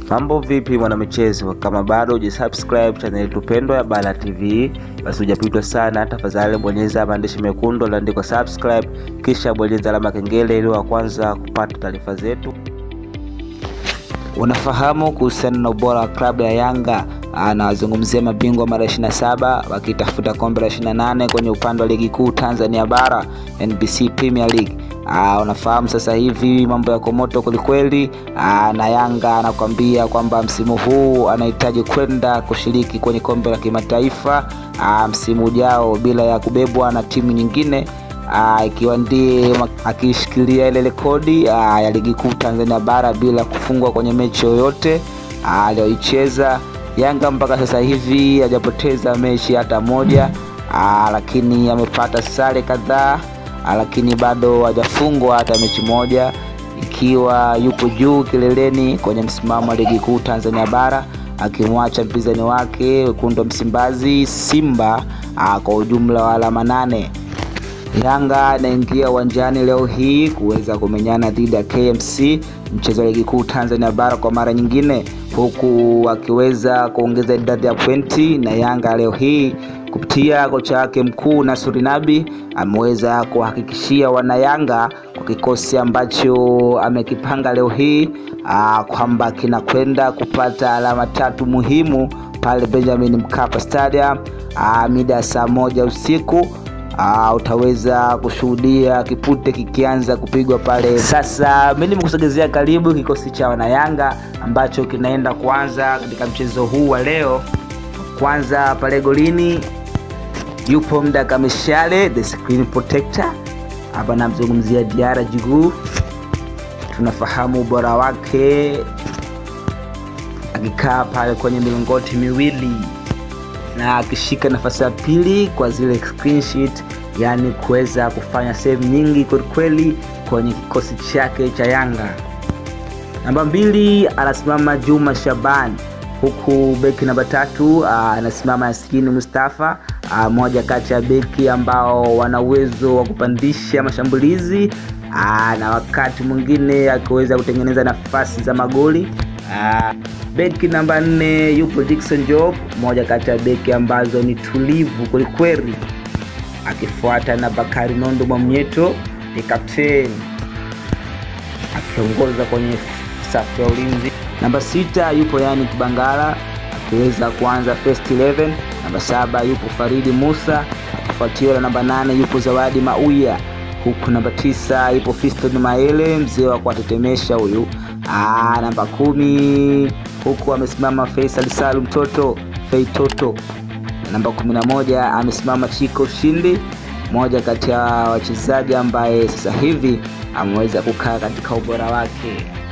Mambo vipi mwanamichezo? Kama bado hujasubscribe channel yetu pendwa ya Bala TV, basi hujapitwa sana, tafadhali bonyeza maandishi mekundu yaliyoandikwa subscribe, kisha bonyeza alama kengele ili wa kwanza kupata taarifa zetu. Unafahamu kuhusiana na ubora wa klabu ya Yanga? Anawazungumzia mabingwa mara 27 wakitafuta kombe la 28 kwenye upande wa ligi kuu Tanzania bara NBC Premier League. Aa, unafahamu sasa hivi mambo yako moto kwelikweli, na Yanga anakwambia kwamba msimu huu anahitaji kwenda kushiriki kwenye kombe la kimataifa msimu ujao bila ya kubebwa na timu nyingine ikiwa ndiye akishikilia ile rekodi ya ligi kuu Tanzania bara bila kufungwa kwenye mechi yoyote aliyoicheza. Yanga mpaka sasa hivi hajapoteza mechi hata moja, aa, lakini amepata sare kadhaa, lakini bado hajafungwa hata mechi moja, ikiwa yupo juu kileleni kwenye msimamo wa ligi kuu Tanzania bara akimwacha mpinzani wake wekundu wa Msimbazi Simba aa, kwa ujumla wa alama nane. Yanga anaingia uwanjani leo hii kuweza kumenyana dhidi ya KMC mchezo wa ligi kuu Tanzania bara kwa mara nyingine, huku akiweza kuongeza idadi ya pointi. Na Yanga leo hii kupitia kocha wake mkuu Nasuri Nabi ameweza kuhakikishia wanayanga kwa kikosi ambacho amekipanga leo hii kwamba kinakwenda kupata alama tatu muhimu pale Benjamin Mkapa Stadium mida ya saa moja usiku. Uh, utaweza kushuhudia kipute kikianza kupigwa pale. Sasa mimi nimekusogezea karibu kikosi cha wanayanga ambacho kinaenda kuanza katika mchezo huu wa leo. Kwanza pale golini yupo Mdaka Mishale, the screen protector. Hapa namzungumzia Diara Jiguu, tunafahamu ubora wake akikaa pale kwenye milingoti miwili na akishika nafasi ya pili kwa zile clean sheet, yani kuweza kufanya save nyingi kwelikweli kwenye kikosi chake cha Yanga. Namba mbili anasimama Juma Shaban, huku beki namba tatu anasimama Yaskini Mustafa, moja kati ya beki ambao wana uwezo wa kupandisha mashambulizi aa, na wakati mwingine akiweza kutengeneza nafasi za magoli aa, Beki namba nne yupo Dickson Job, moja kati ya beki ambazo ni tulivu kwelikweli, akifuata na Bakari Nondo Mwamnyeto ni kapteni akiongoza kwenye safu ya ulinzi. Namba sita yupo yani Kibangala akiweza kuanza first 11. Namba saba yupo Faridi Musa akifuatiwa na namba nane yupo Zawadi Mauya, huku namba tisa yupo Fiston Maele, mzee wa kuwatetemesha huyu. Aa, namba kumi huku amesimama Faisal Salum Toto Fei Toto. Namba 11 amesimama Chiko Shindi, moja kati ya wachezaji ambaye sasa hivi ameweza kukaa katika ubora wake.